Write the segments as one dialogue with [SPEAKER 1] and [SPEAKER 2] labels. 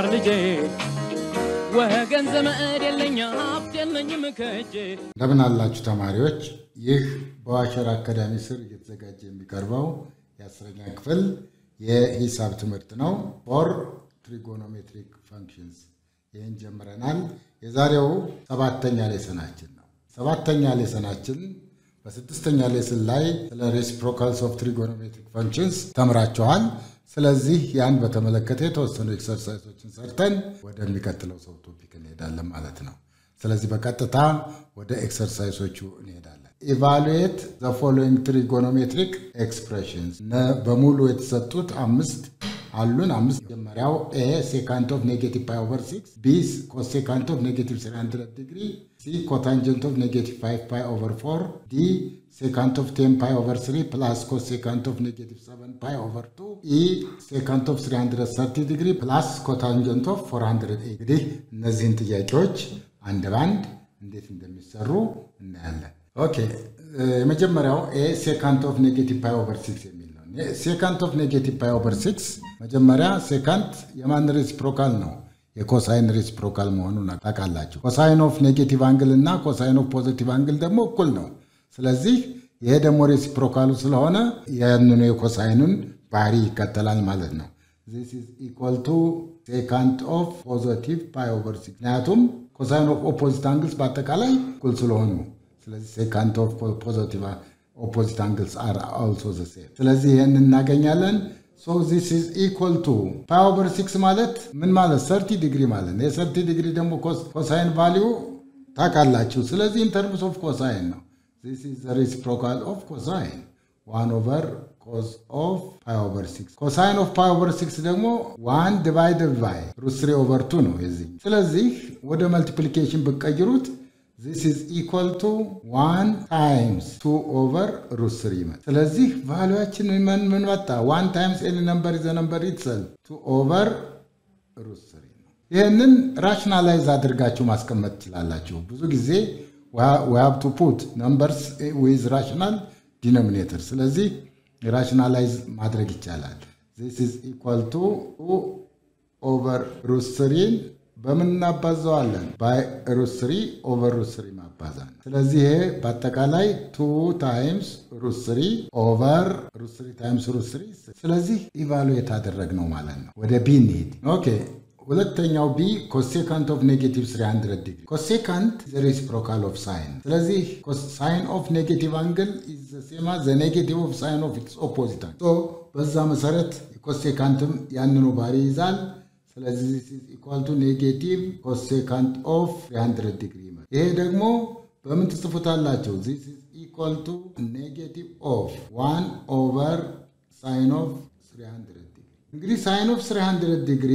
[SPEAKER 1] ተማር ልጄ ወገን ዘመድ የለኝ ሀብት የለኝም ከእጄ
[SPEAKER 2] እንደምን አላችሁ ተማሪዎች? ይህ በዋሸር አካዳሚ ስር እየተዘጋጀ የሚቀርበው የአስረኛ ክፍል የሂሳብ ትምህርት ነው። ፎር ትሪጎኖሜትሪክ ፋንክሽንስ ይህን ጀምረናል። የዛሬው ሰባተኛ ሌሰናችን ነው። ሰባተኛ ሌሰናችን በስድስተኛ ሌስን ላይ ስለ ሬሲፕሮካልስ ኦፍ ትሪጎኖሜትሪክ ፋንክሽንስ ተምራችኋል። ስለዚህ ያን በተመለከተ የተወሰኑ ኤክሰርሳይሶችን ሰርተን ወደሚቀጥለው ሰው ቶፒክ እንሄዳለን ማለት ነው። ስለዚህ በቀጥታ ወደ ኤክሰርሳይሶቹ እንሄዳለን። ኢቫሉዌት ዘ ፎሎዊንግ ትሪጎኖሜትሪክ ኤክስፕሬሽንስ በሙሉ የተሰጡት አምስት አሉን። አምስት መጀመሪያው ኤ ሴካንት ኦፍ ኔጌቲቭ ፓይ ኦቨር ሲክስ፣ ቢ ኮሴካንት ኦፍ ኔጌቲቭ ስሪ ሀንድረድ ዲግሪ፣ ሲ ኮታንጀንት ኦፍ ኔጌቲቭ ፋይቭ ፓይ ኦቨር ፎር፣ ዲ ሴካንት ኦፍ ቴን ፓይ ኦቨር ስሪ ፕላስ ኮሴካንት ኦፍ ኔጌቲቭ ሰቨን ፓይ ኦቨር ቱ፣ ኢ ሴካንት ኦፍ ስሪ ሀንድረድ ሰርቲ ዲግሪ ፕላስ ኮታንጀንት ኦፍ ፎር ሀንድረድ ኤይት። እንግዲህ እነዚህን ጥያቄዎች አንድ ባንድ እንዴት እንደሚሰሩ እናያለን። ኦኬ የመጀመሪያው ኤ ሴካንት ኦፍ ኔጌቲቭ ፓይ ኦቨር ሲክስ የሚል ነው። ሴካንት ኦፍ ኔጌቲቭ ፓይ ኦቨር ሲክስ መጀመሪያ ሴካንት የማን ሬሲፕሮካል ነው? የኮሳይን ሬሲፕሮካል መሆኑን ታውቃላችሁ። ኮሳይን ኦፍ ኔጌቲቭ አንግል እና ኮሳይን ኦፍ ፖዚቲቭ አንግል ደግሞ እኩል ነው። ስለዚህ ይሄ ደግሞ ሬሲፕሮካሉ ስለሆነ ያንኑ የኮሳይኑን ባህሪ ይከተላል ማለት ነው። ዚስ ኢዝ ኢኳል ቱ ሴካንት ኦፍ ፖዚቲቭ ፓይ ኦቨር ሲክስ ምክንያቱም ኮሳይን ኦፍ ኦፖዚት አንግልስ በአጠቃላይ እኩል ስለሆኑ ስለዚህ ሴካንት ኦፍ ፖዚቲቭ ኦፖዚት አንግልስ አር አልሶ ዘ ሴም። ስለዚህ ይህን እናገኛለን። ሶ ዚስ ኢዝ ኢኳል ቱ ፓይ ኦቨር ሲክስ ማለት ምን ማለት ሰርቲ ዲግሪ ማለት ነው። የሰርቲ ዲግሪ ደግሞ ኮሳይን ቫሊዩ ታውቃላችሁ። ስለዚህ ኢንተርምስ ኦፍ ኮሳይን ነው። ዚስ ኢዝ ዘ ሬሲፕሮካል ኦፍ ኮሳይን ዋን ኦቨር ኮስ ኦፍ ፓይ ኦቨር ሲክስ ኮሳይን ኦፍ ፓይ ኦቨር ሲክስ ደግሞ ዋን ዲቫይድድ ባይ ሩት ስሪ ኦቨር ቱ ነው የዚህ። ስለዚህ ወደ መልቲፕሊኬሽን ብቀይሩት ዚስ ኢዝ ኢኳል ቱ ዋን ታይምስ ቱ ኦቨር ሩት ስሪ ይመጣል። ስለዚህ ቫሉያችን ምን ምን መጣ? ዋን ታይምስ ኤኒ ነምበር ዘ ነምበር ኢትሰልፍ ቱ ኦቨር ሩት ስሪ ነው። ይህንን ራሽናላይዝ አድርጋችሁ ማስቀመጥ ትችላላችሁ። ብዙ ጊዜ ዊ ሃቭ ቱ ፑት ነምበርስ ዊዝ ራሽናል ዲኖሚኔተር ስለዚህ ራሽናላይዝ ማድረግ ይቻላል። ዚስ ኢዝ ኢኳል ቱ ኦቨር ሩት ስሪን በምን እናባዘዋለን? ባይ ሩት ስሪ ኦቨር ሩት ስሪ ማባዛት። ስለዚህ ይሄ በአጠቃላይ ቱ ታይምስ ሩት ስሪ ኦቨር ሩት ስሪ ታይምስ ሩት ስሪ። ስለዚህ ኢቫሉዌት አደረግነው ማለት ነው። ወደ ቢ እንሂድ። ኦኬ ሁለተኛው ቢ ኮሴካንት ኦፍ ኔጌቲቭ 300 ዲግሪ ኮሴካንት ዘ ሬሲፕሮካል ኦፍ ሳይን። ስለዚህ ሳይን ኦፍ ኔጌቲቭ አንግል ኢዝ ዘ ሴም አዝ ዘ ኔጌቲቭ ኦፍ ሳይን ኦፍ ኢትስ ኦፖዚት አንግል። በዛ መሰረት ኮሴካንትም ያንኑ ባህሪ ይዛል። ስለዚህ ኢኳል ቱ ኔጌቲቭ ኮሴካንት ኦፍ 300 ዲግሪ ይመጣል። ይሄ ደግሞ በምን ትጽፉታላቸው? ዚስ ኢዝ ኢኳል ቱ ኔጌቲቭ ኦፍ ዋን ኦቨር ሳይን ኦፍ 300 ዲግሪ። እንግዲህ ሳይን ኦፍ 300 ዲግሪ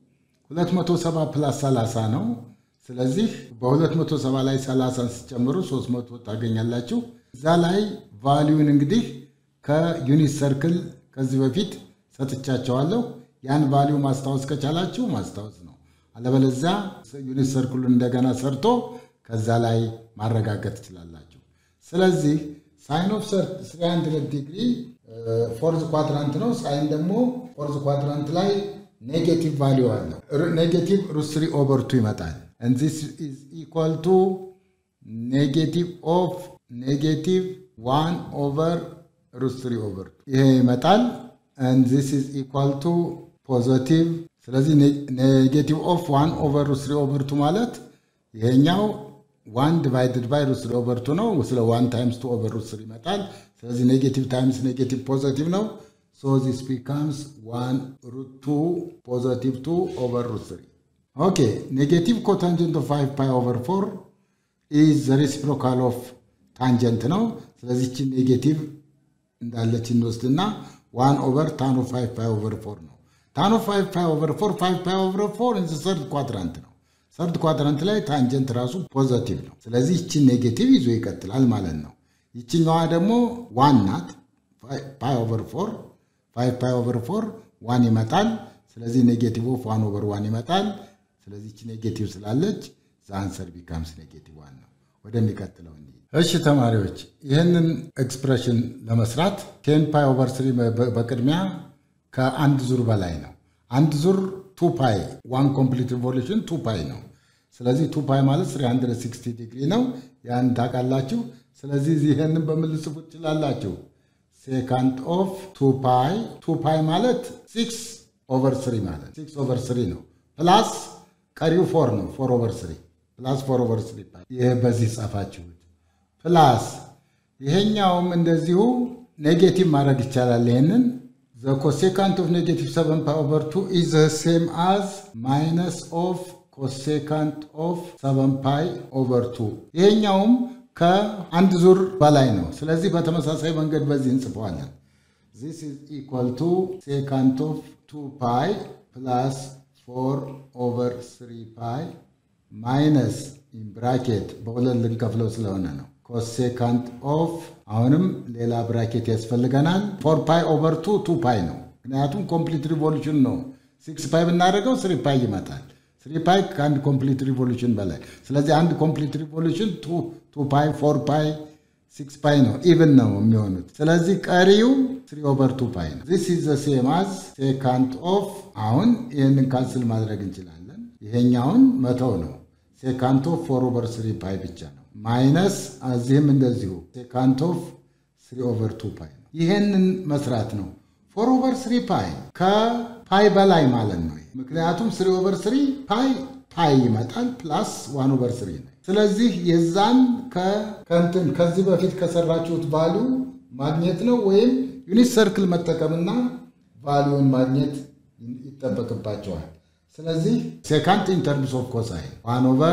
[SPEAKER 2] 270 ፕላስ 30 ነው። ስለዚህ በ270 ላይ 30 ሲጨምሩ 300 ታገኛላችሁ። እዛ ላይ ቫሊዩን እንግዲህ ከዩኒት ሰርክል ከዚህ በፊት ሰጥቻቸዋለሁ። ያን ቫሊዩ ማስታወስ ከቻላችሁ ማስታወስ ነው። አለበለዚያ ዩኒት ሰርክሉን እንደገና ሰርቶ ከዛ ላይ ማረጋገጥ ትችላላችሁ። ስለዚህ ሳይን ኦፍ 300 ዲግሪ ፎርዝ ኳድራንት ነው። ሳይን ደግሞ ፎርዝ ኳድራንት ላይ ኔጌቲቭ ቫሊዩ አለው። ኔጌቲቭ ሩት ስሪ ኦቨር ቱ ይመጣል። ዚስ ኢዝ ኢኳል ቱ ኔጌቲቭ ኦፍ ኔጌቲቭ ዋን ኦቨር ሩት ስሪ ኦቨር ቱ ይሄ ይመጣል። ዚስ ኢዝ ኢኳል ቱ ፖዘቲቭ። ስለዚህ ኔጌቲቭ ኦፍ ዋን ኦቨር ሩት ስሪ ኦቨር ቱ ማለት ይሄኛው ዋን ዲቫይድድ ባይ ሩት ስሪ ኦቨር ቱ ነው። ስለ ዋን ታይምስ ቱ ኦቨር ሩት ስሪ ይመጣል። ስለዚህ ኔጌቲቭ ታይምስ ኔጌቲቭ ፖዘቲቭ ነው። So this becomes 1 root 2 positive 2 over root 3. Okay, negative cotangent of 5 pi over 4 is the reciprocal of tangent ነው። ስለዚህ ቺ ኔጌቲቭ እንዳለች እንወስድና 1 ኦቨር ታን ኦፍ 5 ፓይ ኦቨር 4 ነው። ታን ኦፍ 5 ፓይ ኦቨር 4 5 ፓይ ኦቨር 4 ኢዝ ሰርድ ኳድራንት ነው። ሰርድ ኳድራንት ላይ ታንጀንት ራሱ ፖዘቲቭ ነው። ስለዚህ ይቺ ኔጌቲቭ ይዞ ይቀጥላል ማለት ነው። ይችኛዋ ደግሞ ዋን ናት። ፓይ ኦቨር 4 ፋይቭ ፓይ ኦቨር ፎር ዋን ይመጣል። ስለዚህ ኔጌቲቭ ኦፍ ዋን ኦቨር ዋን ይመጣል። ስለዚህ ይቺ ኔጌቲቭ ስላለች ዘአንሰር ቢካምስ ኔጌቲቭ ዋን ነው። ወደሚቀጥለው እንሂድ። እሺ ተማሪዎች ይህንን ኤክስፕሬሽን ለመስራት ቴን ፓይ ኦቨር ስሪ በቅድሚያ ከአንድ ዙር በላይ ነው። አንድ ዙር ቱ ፓይ ዋን ኮምፕሊት ሪቮሉሽን ቱ ፓይ ነው። ስለዚህ ቱ ፓይ ማለት 360 ዲግሪ ነው። ያን ታውቃላችሁ። ስለዚህ ይህንን በምን ልጽፉ ትችላላችሁ? ሴካንድ ኦፍ ቱ ፓይ ቱ ፓይ ማለት ሲክስ ኦቨር ስሪ ማለት ሲክስ ኦቨር ስሪ ነው። ፕላስ ቀሪው ፎር ነው። ፎር ኦቨር ስሪ ፕላስ ፎር ኦቨር ስሪ ፓይ ይሄ በዚህ ጻፋችሁት። ፕላስ ይሄኛውም እንደዚሁ ኔጌቲቭ ማድረግ ይቻላል። ይሄንን ዘ ኮሴካንት ኦፍ ኔጌቲቭ ሰቨን ፓይ ኦቨር ቱ ኢዝ ሴም አዝ ማይነስ ኦፍ ኮሴካንት ኦፍ ሰቨን ፓይ ኦቨር ቱ ይሄኛውም ከአንድ ዙር በላይ ነው። ስለዚህ በተመሳሳይ መንገድ በዚህ እንጽፈዋለን። ዚስ ኢዝ ኢኳል ቱ ሴካንት ኦፍ ቱ ፓይ ፕላስ ፎር ኦቨር ስሪ ፓይ ማይነስ ኢን ብራኬት በሁለት ልንከፍለው ስለሆነ ነው። ኮሴካንት ኦፍ አሁንም ሌላ ብራኬት ያስፈልገናል። ፎር ፓይ ኦቨር ቱ ቱ ፓይ ነው። ምክንያቱም ኮምፕሊት ሪቮሉሽን ነው። ሲክስ ፓይ ብናደርገው ስሪ ፓይ ይመጣል። ስሪ ፓይ ከአንድ ኮምፕሊት ሪቮሉሽን በላይ ስለዚህ አንድ ኮምፕሊት ሪቮሉሽን ቱ ፓይ ፎር ፓይ ሲክስ ፓይ ነው ኢቭን ነው የሚሆኑት። ስለዚህ ቀሪው ስሪ ኦቨር ቱ ፓይ ነው። ዚስ ኢዝ ዘ ሴም አዝ ሴካንት ኦፍ አሁን ይህንን ካንስል ማድረግ እንችላለን። ይሄኛውን መተው ነው። ሴካንት ኦፍ ፎር ኦቨር ስሪ ፓይ ብቻ ነው። ማይነስ እዚህም እንደዚሁ ሴካንት ኦፍ ስሪ ኦቨር ቱ ፓይ ነው። ይሄንን መስራት ነው። ፎር ኦቨር ስሪ ፓይ ከፓይ በላይ ማለት ነው። ምክንያቱም ስሪ ኦቨር ስሪ ፓይ ፓይ ይመጣል ፕላስ ዋን ኦቨር ስሪ ነው። ስለዚህ የዛን ከንትን ከዚህ በፊት ከሰራችሁት ቫሉ ማግኘት ነው ወይም ዩኒት ሰርክል መጠቀምና ቫሉውን ማግኘት ይጠበቅባቸዋል። ስለዚህ ሴካንት ኢን ተርምስ ኦፍ ኮሳይን ዋን ኦቨር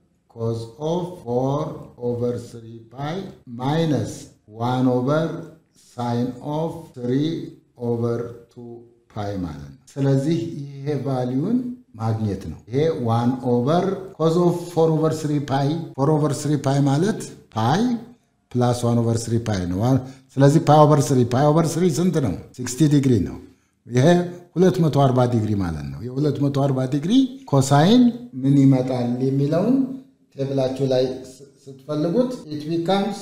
[SPEAKER 2] ኮዝ ኦፍ ፎር ኦቨር ስሪ ፓይ ማይነስ ዋን ኦቨር ሳይን ኦፍ ስሪ ኦቨር ቱ ፓይ ማለት ነው። ስለዚህ ይሄ ቫሊዩን ማግኘት ነው። ይሄ ዋን ኦቨር ኮዝ ኦፍ ፎር ኦቨር ስሪ ፓይ ፎር ኦቨር ስሪ ፓይ ማለት ፓይ ፕላስ ዋን ኦቨር ስሪ ፓይ ነው። ስለዚህ ፓይ ኦቨር ስሪ ፓይ ኦቨር ስሪ ስንት ነው? 60 ዲግሪ ነው። ይሄ 240 ዲግሪ ማለት ነው። የ240 ዲግሪ ኮሳይን ምን ይመጣል የሚለውን ቴብላችሁ ላይ ስትፈልጉት ኢት ቢካምስ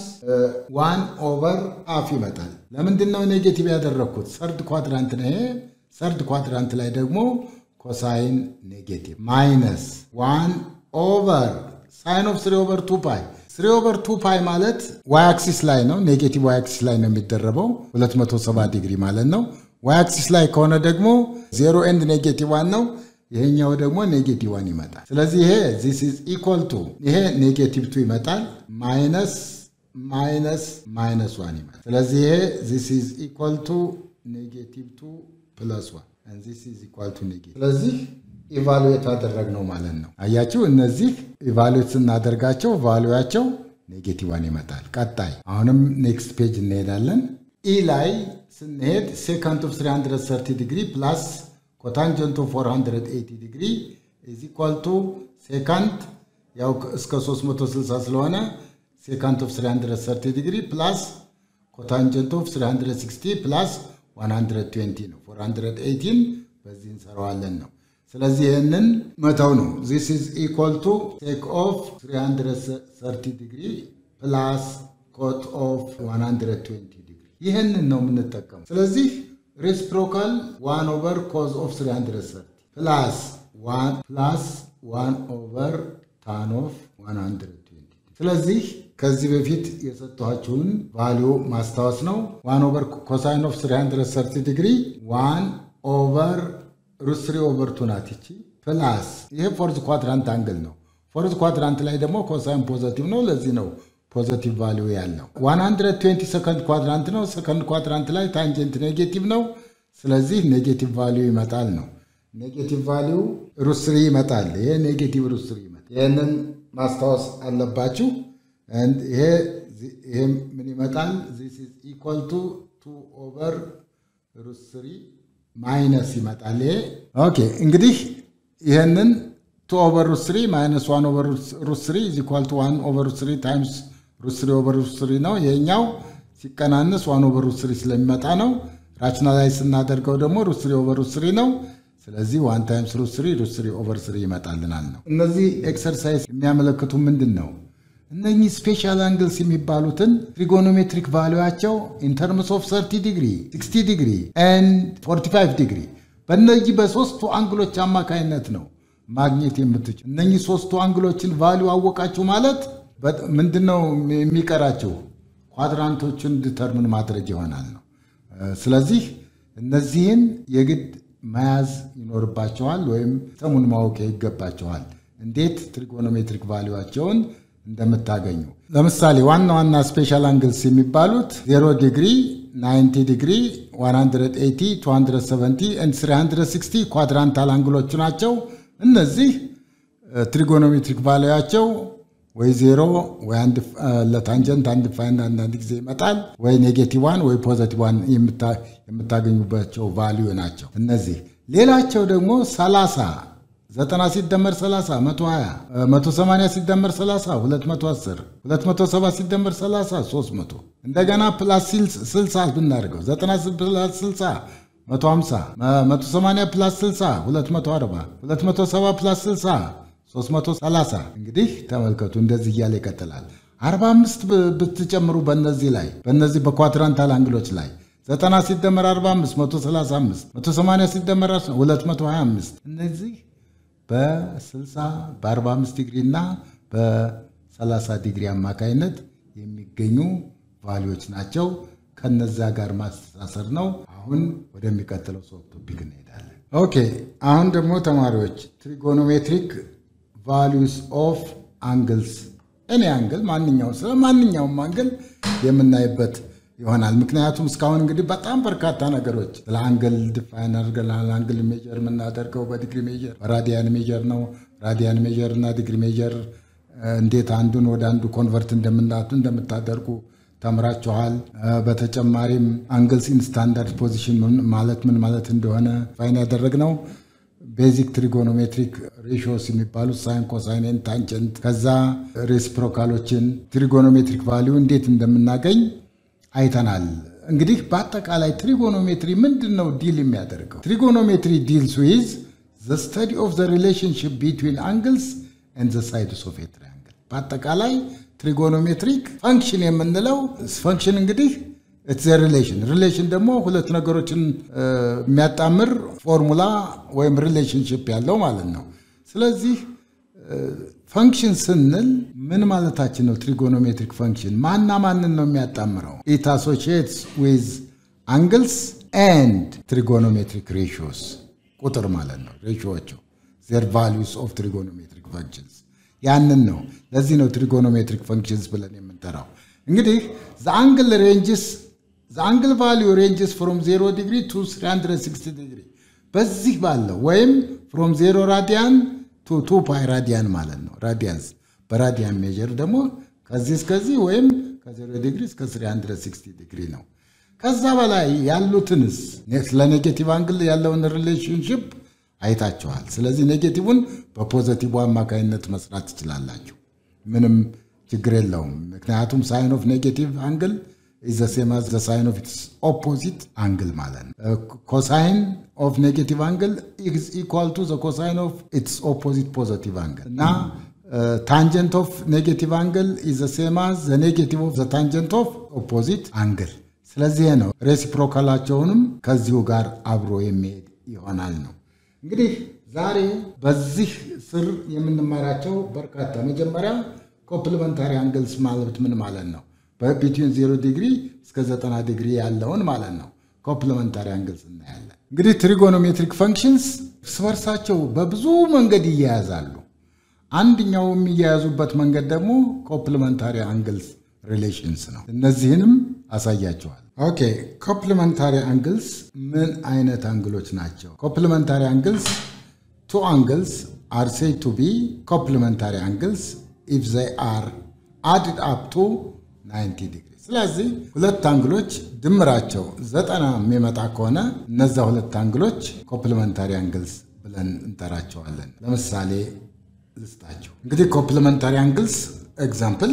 [SPEAKER 2] ዋን ኦቨር አፍ ይመጣል። ለምንድን ነው ኔጌቲቭ ያደረግኩት? ሰርድ ኳድራንት ነው ይሄ። ሰርድ ኳድራንት ላይ ደግሞ ኮሳይን ኔጌቲቭ ማይነስ ዋን ኦቨር ሳይን ኦፍ ስሪ ኦቨር ቱ ፓይ ስሪ ኦቨር ቱ ፓይ ማለት ዋይ አክሲስ ላይ ነው። ኔጌቲቭ ዋይ አክሲስ ላይ ነው የሚደረበው 270 ዲግሪ ማለት ነው። ዋይ አክሲስ ላይ ከሆነ ደግሞ ዜሮ ኤንድ ኔጌቲቭ ዋን ነው። ይሄኛው ደግሞ ኔጌቲቭ ዋን ይመጣል። ስለዚህ ይሄ ዚስ ኢዝ ኢኳል ቱ ይሄ ኔጌቲቭ ቱ ይመጣል ማይነስ ማይነስ ማይነስ ዋን ይመጣል። ስለዚህ ይሄ ዚስ ኢዝ ኢኳል ቱ ኔጌቲቭ ቱ ፕለስ ዋን ዚስ ኢዝ ኢኳል ቱ ኔጌቲቭ ስለዚህ ኢቫሉዌት አደረግነው ማለት ነው። አያችሁ እነዚህ ኢቫሉዌት ስናደርጋቸው ቫሉያቸው ኔጌቲቭ ዋን ይመጣል። ቀጣይ አሁንም ኔክስት ፔጅ እንሄዳለን። ኢ ላይ ስንሄድ ሴካንት ኦፍ 330 ዲግሪ ፕላስ ኮታንጀንት ኦፍ 480 ዲግሪ ኢዝ ኢኳል ቱ ሴካንት ያው እስከ 360 ስለሆነ ሴካንት ኦፍ 330 ዲግሪ ፕላስ ኮታንጀንት ኦፍ 360 ፕላስ 120 ነው። 418 በዚህ እንሰራዋለን ነው። ስለዚህ ይህንን መተው ነው። ዚስ ኢዝ ኢኳል ቱ ሴክ ኦፍ 330 ዲግሪ ፕላስ ኮት ኦፍ 120 ዲግሪ ይህንን ነው የምንጠቀሙ። ስለዚህ ሬስፕሮካል ዋን ኦቨር ኮዝ ኦፍ 330 ፕላስ ፕላስ ዋን ኦቨር ታን ኦፍ 120 ስለዚህ ከዚህ በፊት የሰጠኋችሁን ቫሊዩ ማስታወስ ነው። ዋን ኦቨር ኮሳይን ኦፍ 330 ዲግሪ ዋን ኦቨር ሩት ስሪ ኦቨር ቱ ናት ይቺ ፕላስ ይሄ ፎርዝ ኳድራንት አንግል ነው። ፎርዝ ኳድራንት ላይ ደግሞ ኮሳይን ፖዘቲቭ ነው። ለዚህ ነው ፖዘቲቭ ቫሊዩ ያለው። 120 ሰከንድ ኳድራንት ነው። ሰከንድ ኳድራንት ላይ ታንጀንት ኔጌቲቭ ነው። ስለዚህ ኔጌቲቭ ቫሊዩ ይመጣል ነው። ኔጌቲቭ ቫሊዩ ሩት ስሪ ይመጣል። ይሄ ኔጌቲቭ ሩት ስሪ ይመጣል። ይህንን ማስታወስ አለባችሁ። ይሄ ይሄ ምን ይመጣል? ዚስ ኢዝ ኢኳል ቱ ቱ ኦቨር ሩት ስሪ ማይነስ ይመጣል። ይሄ ኦኬ። እንግዲህ ይህንን ቱ ኦቨር ሩት ስሪ ማይነስ ዋን ኦቨር ሩት ስሪ ኢዝ ኢኳል ቱ ዋን ኦቨር ሩት ስሪ ታይምስ ሩት ስሪ ኦቨር ሩት ስሪ ነው። ይሄኛው ሲቀናነስ ዋን ኦቨር ሩት ስሪ ስለሚመጣ ነው። ራሽናላይዝ ስናደርገው ደግሞ ሩት ስሪ ኦቨር ሩት ስሪ ነው። ስለዚህ ዋን ታይምስ ሩት ስሪ ሩት ስሪ ኦቨር ስሪ ይመጣልናል ነው። እነዚህ ኤክሰርሳይዝ የሚያመለክቱ ምንድን ነው? እነኚህ ስፔሻል አንግልስ የሚባሉትን ትሪጎኖሜትሪክ ቫሉያቸው ኢን ተርምስ ኦፍ 30 ዲግሪ 60 ዲግሪ ኤንድ 45 ዲግሪ በእነዚህ በሶስቱ አንግሎች አማካይነት ነው ማግኘት የምትችል። እነኚህ ሶስቱ አንግሎችን ቫሊዩ አወቃችሁ ማለት ምንድነው የሚቀራቸው? ኳድራንቶችን ዲተርምን ማድረግ ይሆናል ነው። ስለዚህ እነዚህን የግድ መያዝ ይኖርባቸዋል፣ ወይም ሰሙን ማወቅ ይገባቸዋል፣ እንዴት ትሪጎኖሜትሪክ ቫሊዋቸውን እንደምታገኙ። ለምሳሌ ዋና ዋና ስፔሻል አንግልስ የሚባሉት 0 ዲግሪ፣ 90 ዲግሪ፣ 180፣ 270 ኤንድ 360 ኳድራንታል አንግሎቹ ናቸው። እነዚህ ትሪጎኖሜትሪክ ቫሊያቸው ወይ ዜሮ ወይ ለታንጀንት አንድ ፋይን አንዳንድ ጊዜ ይመጣል፣ ወይ ኔጌቲቭ ዋን ወይ ፖዘቲቭ ዋን የምታገኙባቸው ቫሊዩ ናቸው እነዚህ። ሌላቸው ደግሞ 30 ዘጠና ሲደመር 30 120 180 ሲደመር 30 210 270 ሲደመር 30 300 እንደገና ፕላስ 60 ብናደርገው 90 ፕላስ 60 150 180 ፕላስ 60 240 270 ፕላስ 60 330 እንግዲህ ተመልከቱ፣ እንደዚህ እያለ ይቀጥላል። 45 ብትጨምሩ በእነዚህ ላይ በእነዚህ በኳድራንታል አንግሎች ላይ 90 ሲደመር 45 135 180 ሲደመር 225 እነዚህ በ60 በ45 ዲግሪ እና በ30 ዲግሪ አማካይነት የሚገኙ ቫሊዎች ናቸው። ከነዛ ጋር ማስተሳሰር ነው። አሁን ወደሚቀጥለው ሶፍት ቶፒክ እንሄዳለን። ኦኬ አሁን ደግሞ ተማሪዎች ትሪጎኖሜትሪክ ቫሊዩስ ኦፍ አንግልስ እኔ አንግል ማንኛውም ስለ ማንኛውም አንግል የምናይበት ይሆናል። ምክንያቱም እስካሁን እንግዲህ በጣም በርካታ ነገሮች ስለ አንግል ዲፋይን አድርገናል። አንግል ሜጀር የምናደርገው በዲግሪ ሜጀር በራዲያን ሜጀር ነው። ራዲያን ሜጀር እና ዲግሪ ሜጀር እንዴት አንዱን ወደ አንዱ ኮንቨርት እንደምናቱ እንደምታደርጉ ተምራችኋል። በተጨማሪም አንግልስ ኢን ስታንዳርድ ፖዚሽን ማለት ምን ማለት እንደሆነ ፋይን ያደረግነው ቤዚክ ትሪጎኖሜትሪክ ሬሽዮስ የሚባሉት ሳይን፣ ኮሳይንን፣ ታንጀንት ከዛ ሬሲፕሮካሎችን ትሪጎኖሜትሪክ ቫሊዩ እንዴት እንደምናገኝ አይተናል። እንግዲህ በአጠቃላይ ትሪጎኖሜትሪ ምንድን ነው ዲል የሚያደርገው? ትሪጎኖሜትሪ ዲልስ ዊዝ ዘ ስተዲ ኦፍ ዘ ሪሌሽንሽፕ ቢትዊን አንግልስ ኤንድ ዘ ሳይድስ ኦፍ ኤ ትሪያንግል። በአጠቃላይ ትሪጎኖሜትሪክ ፈንክሽን የምንለው ፈንክሽን እንግዲህ ኢትስ ሪሌሽን ሪሌሽን ደግሞ ሁለት ነገሮችን የሚያጣምር ፎርሙላ ወይም ሪሌሽንሽፕ ያለው ማለት ነው። ስለዚህ ፈንክሽን ስንል ምን ማለታችን ነው? ትሪጎኖሜትሪክ ፈንክሽን ማና ማንን ነው የሚያጣምረው? ኢት አሶሺየትስ ዊዝ አንግልስ ኤንድ ትሪጎኖሜትሪክ ሬሽዮስ ቁጥር ማለት ነው። ሬሽዮቹ ዜር ቫሊዩስ ኦፍ ትሪጎኖሜትሪክ ፈንክሽንስ ያንን ነው። ለዚህ ነው ትሪጎኖሜትሪክ ፈንክሽንስ ብለን የምንጠራው። እንግዲህ ዘ አንግል ሬንጅስ ዘ አንግል ቫሊዩ ሬንጅስ ፍሮም 0 ዲግሪ ቱ 360 ዲግሪ በዚህ ባለው ወይም ፍሮም 0 ራዲያን ቱ ቱ ፓይ ራዲያን ማለት ነው። ራዲያንስ በራዲያን ሜጀር ደግሞ ከዚህ እስከዚህ ወይም ከ0 ዲግሪ እስከ 360 ዲግሪ ነው። ከዛ በላይ ያሉትንስ ስለ ኔጌቲቭ አንግል ያለውን ሪሌሽንሽፕ አይታችኋል። ስለዚህ ኔጌቲቭን በፖዘቲቭ አማካኝነት መስራት ትችላላችሁ። ምንም ችግር የለውም። ምክንያቱም ሳይን ኦፍ ኔጌቲቭ አንግል ኢዝ ዘ ሴም አዝ ዘ ሳይን ኦፍ ኢትስ ኦፖዚት አንግል ማለት ነው። ኮሳይን ኦፍ ኔጌቲቭ አንግል ኢዝ ኢኳል ቱ ዘ ኮሳይን ኦፍ ኢትስ ኦፖዚት ፖዘቲቭ አንግል እና ታንጀንት ኦፍ ኔጌቲቭ አንግል ኢዝ ዘ ሴም አዝ ዘ ኔጌቲቭ ኦፍ ዘ ታንጀንት ኦፍ ኦፖዚት አንግል። ስለዚህ ነው ሬሲፕሮካላቸውንም ከዚሁ ጋር አብሮ የሚሄድ ይሆናል ነው። እንግዲህ ዛሬ በዚህ ስር የምንማራቸው በርካታ መጀመሪያ ኮምፕሊመንታሪ አንግልስ ማለት ምን ማለት ነው? በቢትዊን 0 ዲግሪ እስከ 90 ዲግሪ ያለውን ማለት ነው። ኮምፕሊመንታሪ አንግልስ እናያለን። እንግዲህ ትሪጎኖሜትሪክ ፈንክሽንስ እርስ በርሳቸው በብዙ መንገድ ይያያዛሉ። አንድኛው የሚያያዙበት መንገድ ደግሞ ኮምፕሊመንታሪ አንግልስ ሪሌሽንስ ነው። እነዚህንም አሳያቸዋል። ኦኬ ኮምፕሊመንታሪ አንግልስ ምን አይነት አንግሎች ናቸው? ኮምፕሊመንታሪ አንግልስ ቱ አንግልስ አር ሴድ ቱ ቢ ኮምፕሊመንታሪ አንግልስ ኢፍ ዘይ አር አድድ አፕ ቱ 90 ዲግሪ። ስለዚህ ሁለት አንግሎች ድምራቸው ዘጠና የሚመጣ ከሆነ እነዛ ሁለት አንግሎች ኮምፕሊመንታሪ አንግልስ ብለን እንጠራቸዋለን። ለምሳሌ ልስጣቸው። እንግዲህ ኮምፕሊመንታሪ አንግልስ ኤግዛምፕል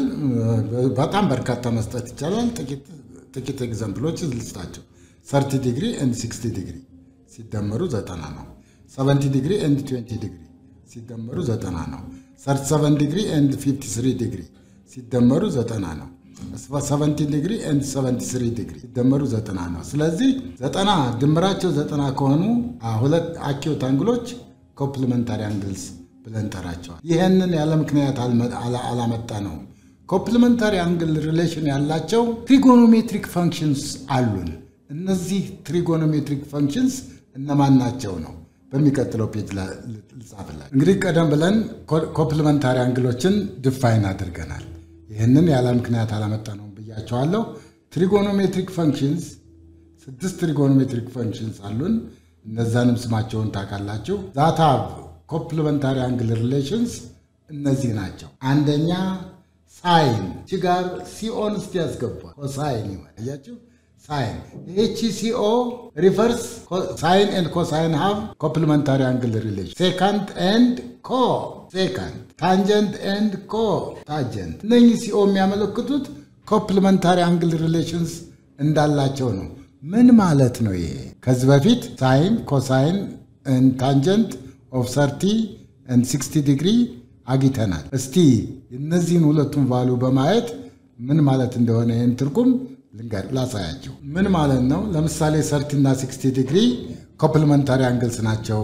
[SPEAKER 2] በጣም በርካታ መስጠት ይቻላል። ጥቂት ኤግዛምፕሎች ልስጣቸው። 30 ዲግሪ ኤንድ 60 ዲግሪ ሲደመሩ ዘጠና ነው። 70 ዲግሪ ኤንድ 20 ዲግሪ ሲደመሩ ዘጠና ነው። 37 ዲግሪ ኤንድ 53 ዲግሪ ሲደመሩ ዘጠና ነው። 17 ዲግሪ ኤንድ 73 ዲግሪ ሲደመሩ ዘጠና ነው። ስለዚህ ዘጠና ድምራቸው ዘጠና ከሆኑ ሁለት አኪዩት አንግሎች ኮምፕሊመንታሪ አንግልስ ብለን ጠራቸዋል። ይህንን ያለ ምክንያት አላመጣ ነው። ኮምፕሊመንታሪ አንግል ሪሌሽን ያላቸው ትሪጎኖሜትሪክ ፈንክሽንስ አሉን። እነዚህ ትሪጎኖሜትሪክ ፈንክሽንስ እነማን ናቸው ነው በሚቀጥለው ፔጅ ልጻፍላል። እንግዲህ ቀደም ብለን ኮምፕሊመንታሪ አንግሎችን ድፋይን አድርገናል። ይህንን ያለ ምክንያት አላመጣ ነው ብያቸዋለሁ። ትሪጎኖሜትሪክ ፈንክሽንስ ስድስት ትሪጎኖሜትሪክ ፈንክሽንስ አሉን። እነዛንም ስማቸውን ታውቃላችሁ። ዛት ሃቭ ኮምፕሊመንታሪ አንግል ሪሌሽንስ እነዚህ ናቸው። አንደኛ ሳይን ቺ ጋር ሲኦን እስቲ ያስገቧል። ኮሳይን ይሆን እያችሁ ሳይን ይህቺ ሲኦ ሪፈርስ ሳይን ኤንድ ኮሳይን ሃቭ ኮምፕሊመንታሪ አንግል ሪሌሽን ሴካንድ ኤንድ ኮ ሴካንድ ታንጀንት ኤንድ ኮ ታንጀንት እነኚህ ሲኦ የሚያመለክቱት ኮምፕሊመንታሪ አንግል ሪሌሽንስ እንዳላቸው ነው። ምን ማለት ነው ይሄ? ከዚህ በፊት ሳይን ኮሳይን ታንጀንት ኦፍ ሰርቲ ኤንድ ሲክስቲ ዲግሪ አግኝተናል። እስቲ እነዚህን ሁለቱን ቫሉ በማየት ምን ማለት እንደሆነ ይህን ትርጉም ልንገር ላሳያቸው። ምን ማለት ነው? ለምሳሌ ሰርቲ እና ሲክስቲ ዲግሪ ኮምፕሊመንታሪ አንግልስ ናቸው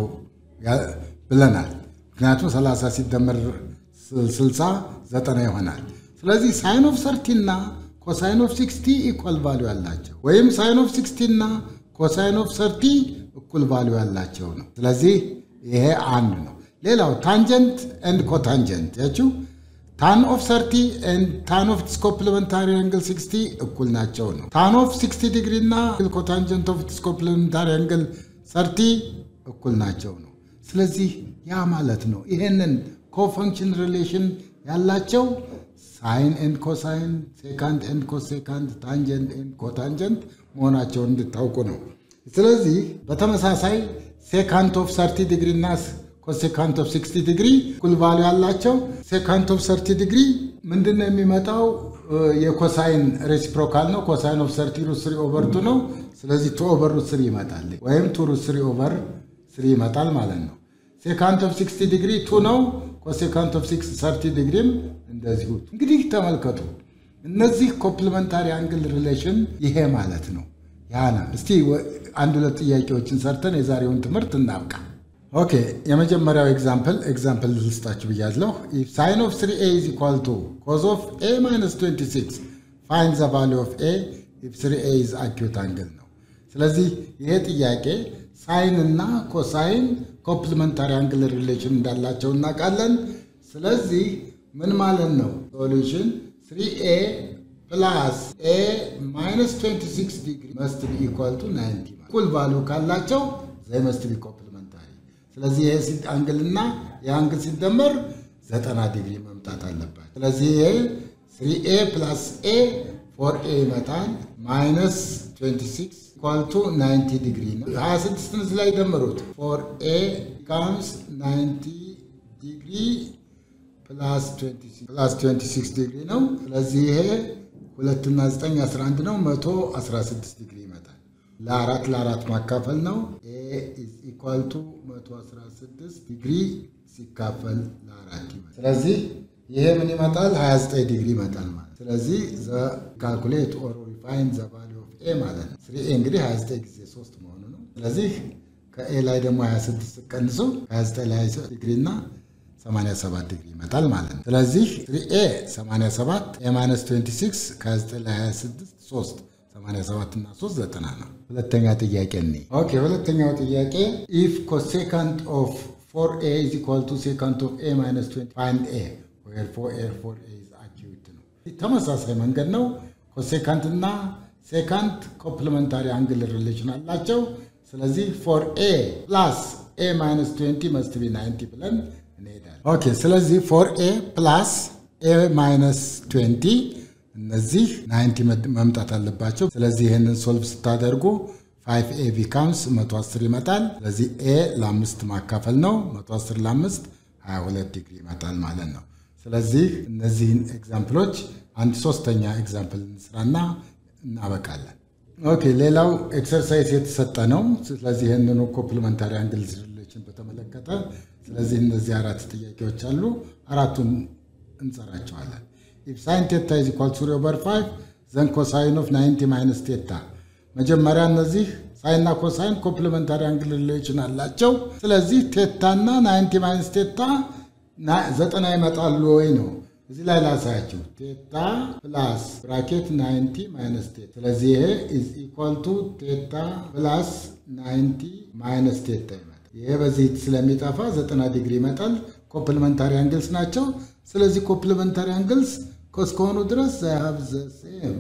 [SPEAKER 2] ብለናል። ምክንያቱም 30 ሲደመር 60 ዘጠና ይሆናል። ስለዚህ ሳይን ኦፍ ሰርቲ እና ኮሳይን ኦፍ ሲክስቲ ኢኳል ቫሉ ያላቸው ወይም ሳይን ኦፍ ሲክስቲ እና ኮሳይን ኦፍ ሰርቲ እኩል ቫሉ ያላቸው ነው። ስለዚህ ይሄ አንድ ነው። ሌላው ታንጀንት ኤንድ ኮታንጀንት ያችው ታን ኦፍ ሰርቲ ኤንድ ታን ኦፍ ስ ኮምፕሊመንታሪ አንግል ሲክስቲ እኩል ናቸው ነው። ታን ኦፍ ሲክስቲ ዲግሪ እና ኮታንጀንት ኦፍ ስ ኮምፕሊመንታሪ አንግል ሰርቲ እኩል ናቸው ነው። ስለዚህ ያ ማለት ነው ይሄንን ኮፈንክሽን ሪሌሽን ያላቸው ሳይን ኤንድ ኮሳይን፣ ሴካንድ ኤንድ ኮሴካንድ፣ ታንጀንት ኤንድ ኮታንጀንት መሆናቸውን እንድታውቁ ነው። ስለዚህ በተመሳሳይ ሴካንት ኦፍ ሰርቲ ዲግሪ እና ኮሴካንት ኦፍ 60 ዲግሪ እኩል ቫሉ ያላቸው ሴካንት ኦፍ 30 ዲግሪ ምንድን ነው የሚመጣው? የኮሳይን ሬሲፕሮካል ነው። ኮሳይን ኦፍ ሰርቲ ሩት ስሪ ኦቨር ቱ ነው። ስለዚህ ቱ ኦቨር ሩት ስሪ ይመጣል፣ ወይም ቱ ሩት ስሪ ኦቨር ስሪ ይመጣል ማለት ነው። ሴካንት ኦፍ 60 ዲግሪ ቱ ነው። ኮሴካንት ኦፍ 30 ዲግሪም እንደዚሁ። እንግዲህ ተመልከቱ፣ እነዚህ ኮምፕሊመንታሪ አንግል ሪሌሽን ይሄ ማለት ነው። ያና እስቲ አንድ ሁለት ጥያቄዎችን ሰርተን የዛሬውን ትምህርት እናብቃ። ኦኬ የመጀመሪያው ኤግዛምፕል ኤግዛምፕል ልስጣችሁ ብያለሁ። ሳይን ኦፍ 3 ኤ ኢዝ ኢኳል ቱ ኮዝ ኦፍ ኤ ማይነስ 26 ፋይን ዘ ቫሊ ኦፍ ኤ ኢፍ 3 ኤ ኢዝ አኪዩት አንግል ነው። ስለዚህ ይሄ ጥያቄ ሳይን እና ኮሳይን ኮምፕሊመንታሪ አንግል ሪሌሽን እንዳላቸው እናውቃለን። ስለዚህ ምን ማለት ነው? ሶሉሽን 3 ኤ ፕላስ ኤ ማይነስ 26 ዲግሪ መስት ቢ ኢኳል ቱ 90 እኩል ቫሉ ካላቸው ዘይ መስት ቢ ኮምፕሊመንታሪ ስለዚህ ይሄ አንግልና የአንግል ሲደመር 90 ዲግሪ መምጣት አለባት። ስለዚህ ይሄ 3ኤ ፕላስ ኤ ፎር ኤ ይመጣል ማይነስ 26 ኢኳል ቱ 90 ዲግሪ ነው። 26ን እዚህ ላይ ደምሩት። ፎር ኤ ካምስ 90 ዲግሪ ፕላስ 26 ዲግሪ ነው። ስለዚህ ይሄ ሁለትና 9 11 ነው። 116 ዲግሪ ይመጣል። ለአራት ለአራት ማካፈል ነው። ኤ ኢዝ ኢኳል ቱ 116 ዲግሪ ሲካፈል ለአራት ይመጣል። ስለዚህ ይሄ ምን ይመጣል? 29 ዲግሪ ይመጣል ማለት ስለዚህ ዘ ካልኩሌት ኦር ሪፋይን ዘ ቫሊ ኦፍ ኤ ማለት ነው። ስሪ ኤ እንግዲህ 29 ጊዜ 3 መሆኑ ነው። ስለዚህ ከኤ ላይ ደግሞ 26 ቀንሶ 29 ላይ ዲግሪ እና 87 ዲግሪ ይመጣል ማለት ነው። ስለዚህ ስሪ ኤ 87 ኤ ማይነስ 26 ከ29 ላይ 26 3 87 እና 3 ዘጠና ነው። ሁለተኛ ጥያቄ እኔ ኦኬ ሁለተኛው ጥያቄ ኢፍ ኮሴካንት ኦፍ ፎር ኤ ኢዝ ኢኳል ቱ ሴካንት ኦፍ ኤ ማይነስ 20 ፋይንድ ኤ ዌር ፎር ኤ ፎር ኤ ኢዝ አኪዩት ነው። ተመሳሳይ መንገድ ነው። ኮሴካንት እና ሴካንት ኮምፕሊመንታሪ አንግል ሪሌሽን አላቸው። ስለዚህ ፎር ኤ ፕላስ ኤ ማይነስ 20 መስት ቢ 90 ብለን እንሄዳለን። ኦኬ ስለዚህ ፎር ኤ ፕላስ ኤ ማይነስ 20 እነዚህ 90 መምጣት አለባቸው። ስለዚህ ይህንን ሶልቭ ስታደርጉ 5 ኤ ቢካምስ 110 ይመጣል። ስለዚህ ኤ ለአምስት ማካፈል ነው። 110 ለአምስት 22 ዲግሪ ይመጣል ማለት ነው። ስለዚህ እነዚህን ኤግዛምፕሎች አንድ ሶስተኛ ኤግዛምፕል እንስራና እናበቃለን። ኦኬ ሌላው ኤክሰርሳይዝ የተሰጠ ነው። ስለዚህ ይህንኑ ኮምፕሊመንታሪ አንግል ሪሌሽን በተመለከተ ስለዚህ እነዚህ አራት ጥያቄዎች አሉ። አራቱን እንሰራቸዋለን። ኢፍ ሳይን ቴታ ኢዝ ኢኳል ቱ 3 ኦቨር 5 ዘን ኮሳይን ኦፍ 90 ማይነስ ቴታ መጀመሪያ እነዚህ ሳይንና ኮሳይን ኮምፕሊመንታሪ አንግል ሪሌሽን አላቸው። ስለዚህ ቴታና 90 ማይነስ ቴታ ዘጠና ይመጣሉ ወይ ነው። እዚህ ላይ ላሳያችሁ። ቴታ ፕላስ ብራኬት 90 ማይነስ ቴታ። ስለዚህ ይሄ ኢዝ ኢኳል ቱ ቴታ ፕላስ 90 ማይነስ ቴታ ይመጣል። ይሄ በዚህ ስለሚጠፋ 90 ዲግሪ ይመጣል። ኮምፕሊመንታሪ አንግልስ ናቸው። ስለዚህ ኮምፕሊመንታሪ አንግልስ እስከሆኑ ድረስ ዛሃብ ዘ ሴም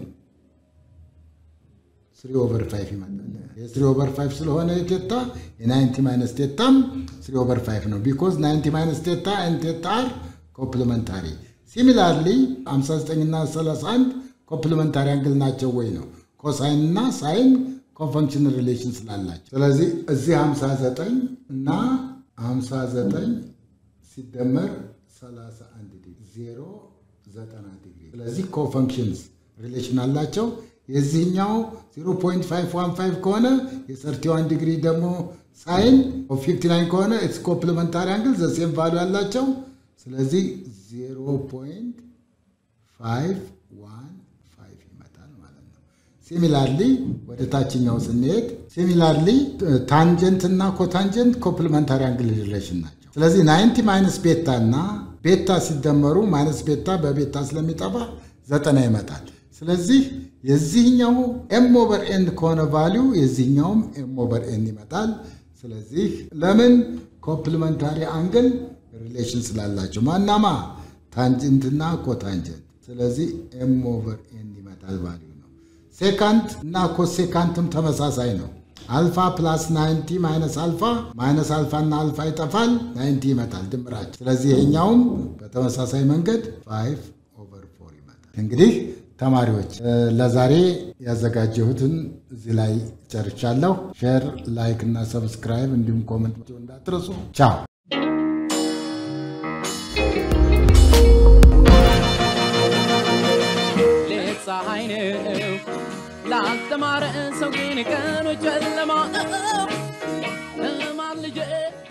[SPEAKER 2] ስሪ ኦቨር ፋይቭ ይመጣል። የስሪ ኦቨር ፋይቭ ስለሆነ የቴታ የናይንቲ ማይነስ ቴታም ስሪ ኦቨር ፋይቭ ነው። ቢኮዝ ናይንቲ ማይነስ ቴታ ኤን ቴታ አር ኮምፕሊመንታሪ። ሲሚላርሊ 59 እና 31 ኮምፕሊመንታሪ አንግል ናቸው ወይ ነው። ኮሳይን እና ሳይን ኮንፈንክሽን ሪሌሽን ስላላቸው። ስለዚህ እዚህ 59 እና 59 ሲደመር 31 ዲግሪ 0 90 ዲግሪ። ስለዚህ ኮፈንክሽንስ ሪሌሽን አላቸው። የዚህኛው 0.515 ከሆነ የ31 ዲግሪ ደግሞ ሳይን 59 ከሆነ ኢትስ ኮምፕሊመንታሪ አንግል ዘሴም ቫሉ ያላቸው። ስለዚህ 0.515 ይመጣል ማለት ነው። ሲሚላርሊ ወደ ታችኛው ስንሄድ ሲሚላርሊ ታንጀንት እና ኮታንጀንት ኮምፕሊመንታሪ አንግል ሪሌሽን ናቸው። ስለዚህ 90 ማይነስ ቤታ እና ቤታ ሲደመሩ ማይነስ ቤታ በቤታ ስለሚጠፋ ዘጠና ይመጣል። ስለዚህ የዚህኛው ኤም ኦቨር ኤን ከሆነ ቫሊዩ የዚህኛውም ኤም ኦቨር ኤን ይመጣል። ስለዚህ ለምን ኮምፕሊመንታሪ አንግል ሪሌሽን ስላላቸው ማናማ ታንጀንትና ኮታንጀንት። ስለዚህ ኤም ኦቨር ኤን ይመጣል ቫሊዩ ነው። ሴካንት እና ኮሴካንትም ተመሳሳይ ነው። አልፋ ፕላስ 90 ማይነስ አልፋ ማይነስ አልፋ እና አልፋ ይጠፋል፣ 90 ይመጣል ድምራቸው። ስለዚህ ይሄኛውም በተመሳሳይ መንገድ 5 ኦቨር 4 ይመጣል። እንግዲህ ተማሪዎች ለዛሬ ያዘጋጀሁትን እዚህ ላይ ጨርሻለሁ። ሼር፣ ላይክ እና ሰብስክራይብ እንዲሁም ኮመንት እንዳትረሱ። ቻው
[SPEAKER 1] ሌት ፀሐይ ነው ላልተማረ ሰው ግን ቀኑ ጨለማ ነው።